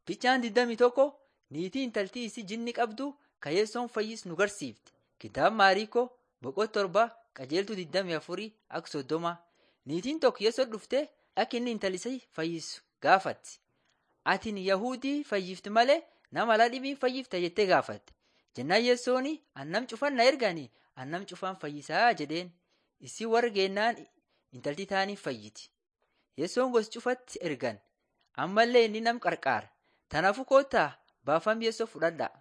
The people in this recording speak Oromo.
Fichaan 21 niitii intaltii isii jinni qabdu ka Yeessoon fayyis nu garsiifti. Kitaaba Maariikoo boqonnaa torba qajeeltuu 24 akka soddoma. Niitiin tokko Yeessoo dhuftee akka inni intala isii fayyisu gaafatti. Atin Yahudii fayyifti malee nama alaa dhibii fayyifta jettee gaafatte. Jennaan Yeessoon an nam cufan na erganii an nam cufaan fayyisaa jedheen. Isii warra geennaan intalti taaniif fayyiti. Yeessoon gosa cufatti ergan ammallee inni nam qarqaara. Tanaafuu koottaa baafam Yeessoo fudhadhaa.